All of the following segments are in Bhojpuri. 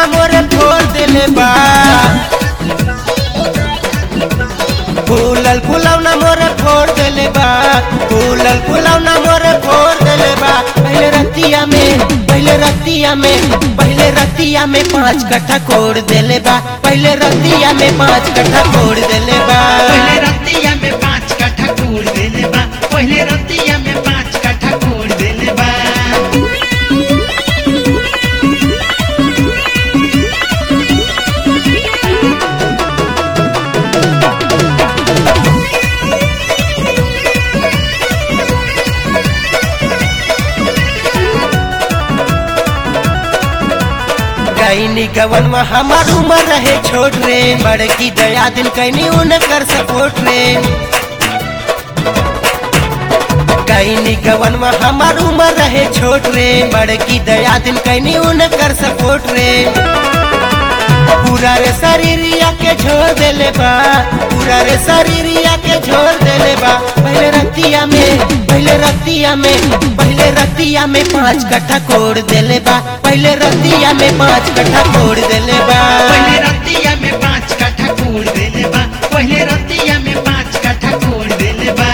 फुलौना मोरे फोड़ देले बा फूलल फुलौना मोरे फोड़ देले बा फूलल फुलौना मोरे फोड़ देले बा पहले रतिया में पहले रतिया में पहले रतिया में पांच कट्ठा कोड़ देले बा पहले रतिया में पांच कट्ठा कोड़ देले बा पहले रतिया में पाँच कट्ठा कोड़ देले बा पहले रतिया में पाँच कट्ठा कोड़ देले बा कैनी गवन में हमार उम्र रहे छोट रे बड़की दया दिन कैनी उनकर सपोर्ट रे कैनी गवन में हमार उम्र रहे छोट रे बड़की दया दिन कैनी उनकर सपोर्ट रे पूरा रे शरीरिया के छोड़ देले बा पूरा रे शरीरिया के छोड़ देले बा पहले रतिया में पहले रतिया में पहले रतिया में पांच कट्ठा कोड़ देले बा पहले रतिया में पांच कट्ठा कोड़ देले बा पहले रतिया में पाँच कट्ठा कोड़ देले बा पहले रतिया में पाँच कट्ठा कोड़ देले बा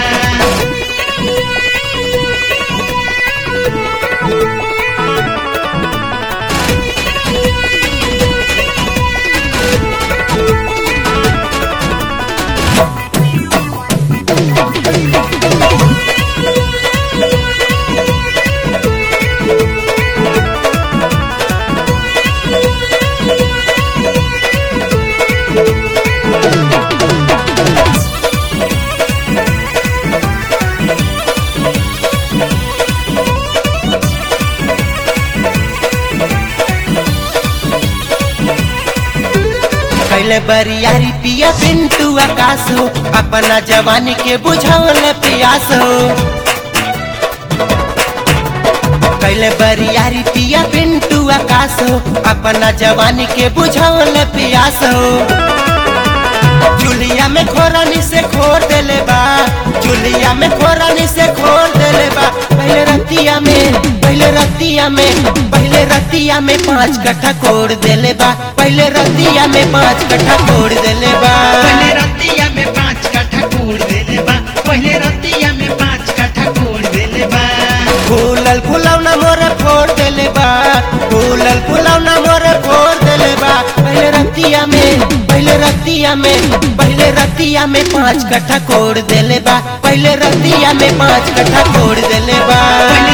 पहले बरियारी पिया पिंटू आकाश हो अपना जवानी के बुझावल पियास हो पहले बरियारी पिया पिंटू आकाश हो अपना जवानी के बुझावल पियास हो चुलिया में खोरानी से खोर देले बा चुलिया में खोरानी से खोर देले बा पहले रतिया में पहले रतिया में पहले रतिया में पांच कट्ठा कोड़ देले बा पहले रतिया में पांच कट्ठा कोड़ देले बा पहले रतिया में पाँच कट्ठा कोड़ देले बा पहले रतिया में पाँच कट्ठा कोड़ देले बा फूलल फुलौना मोरे फोड़ देले बा फूलल फुलौना मोरे फोड़ देले बा पहले रतिया में पहले रतिया में पहले रतिया में पांच कट्ठा कोड़ देले बा पहले रतिया में पांच कट्ठा कोड़ देले बा पहले